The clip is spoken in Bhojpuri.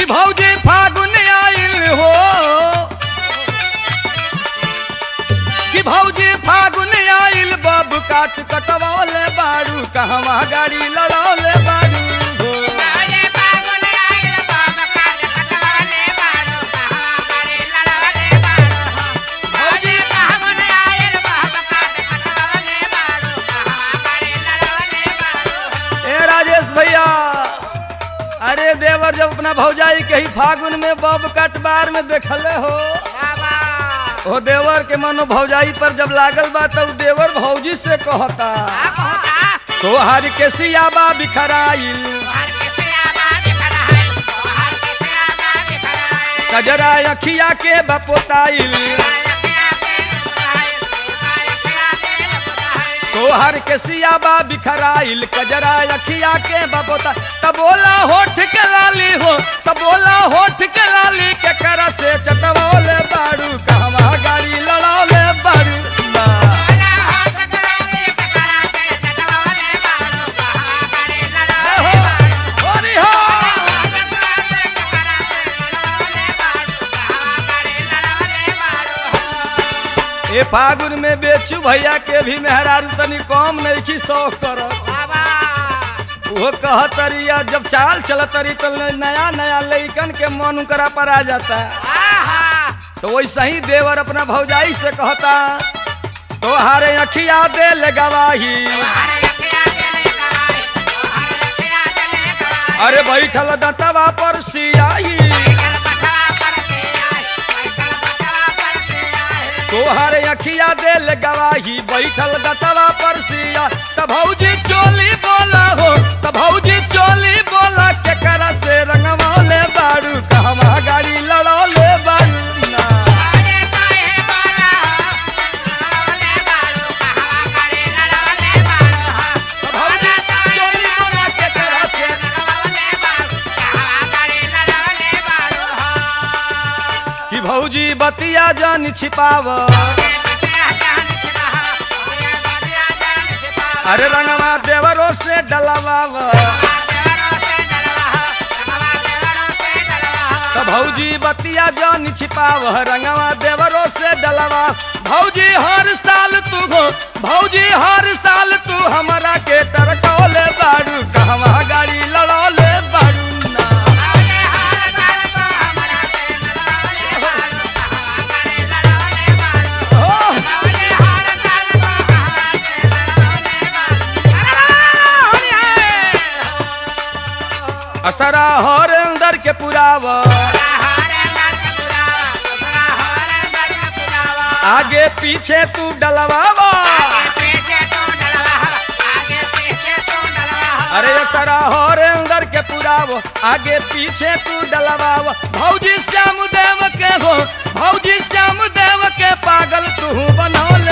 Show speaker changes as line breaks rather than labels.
भौजी फागुन आइल हो कि भौजी फागुन आइल बब काट कटवले बाड़ू कहवा गाड़ी लड़ौले बाड़ू हो ए राजेश भैया अरे देवर जब अपना भौजाई के ही फागुन में बब कटबार में देखले हो ओ देवर के मनो भौजाई पर जब लागल बा तब देवर भौजी से कहता तोहर के सियाबा बिखराइल कजरा अखिया के बपोताइल तोहर के सियाबा बिखराइल कजरा अखिया के बपोता तबोला होठ के लाली हो तबोला होठ के लाली के कर से चटवोले बाड़ू कहवा गाड़ी लड़ौले बाड़ू ना हो, होरी हो। ए फागुन में बेचू भैया के भी मेहरारू तनी कम नहीं की शौक करत वो कहतरिया जब चाल चलतरी तो नया नया लइकन के मन करा पर आ जाता तो वैसे ही देवर अपना भौजाई से कहता तोहारे अखिया दे गवाही अरे बैठल दतवा पर सियाही तोहारे अखिया दे गवाही बैठल दतवा पर सिया त भौजी चोली बोला हो त भौजी चोली बोला के करा से रंगवले बाड़ू कहवा गाड़ी लड़ौले बाड़ू ना भौजी चोली बोला के करा से कि भौजी बतिया जान छिपाव अरे रंगवा देवरों से डलवाव तो भौजी बतिया जान छिपाव रंगवा देवरों से डलवा भौजी हर साल तू हो भौजी हर साल तू हमरा के तरकौले बाड़ू कहवा गाड़ी लड़ौले बाड़ू ना हो असरा हर अंदर के पुराव आगे पीछे तू डलवावा अरे असरा हर अंदर के पुराव आगे पीछे तू डलवाव भौजी श्याम देव के हो भौजी श्याम देव के पागल तू बनौले